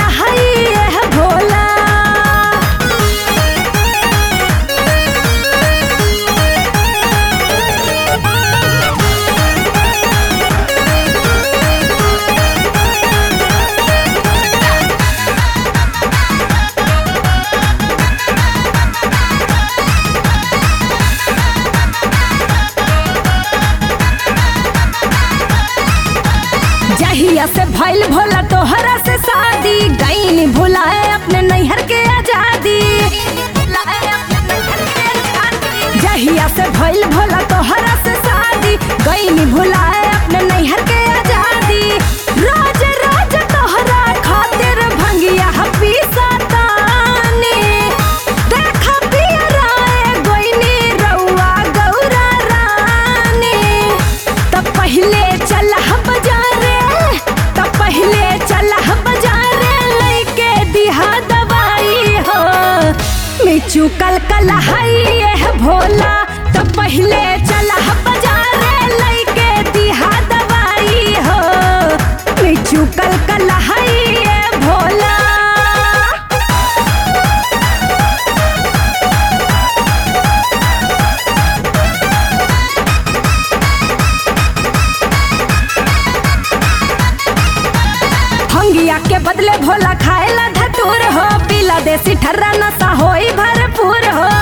कलहई है भोला जहिया से भइल भोला तोहरा से शादी गईनी भुलाए अपने नैहर के आजादी जहिया से भइल भोला तोहरा से शादी गईनी भुलाए अपने नैहर के आजादी रोज रोज तोहरा खातिर भंगिया हपी सतानी देखा पिया राय गोइनी रउआ गौरा रानी तब पहले चल बाजारे तब पहले चल बाजारे लेके दिहा दवाई हो मिचू कल कलहई है भोला तब पहले चल बाजारे लेके दिहा दवाई हो मिचू कल कलहई है भोला भंगिया के बदले भोला खाएला धतूर हो पीला देसी ठर्रा नशा होई भरपूर हो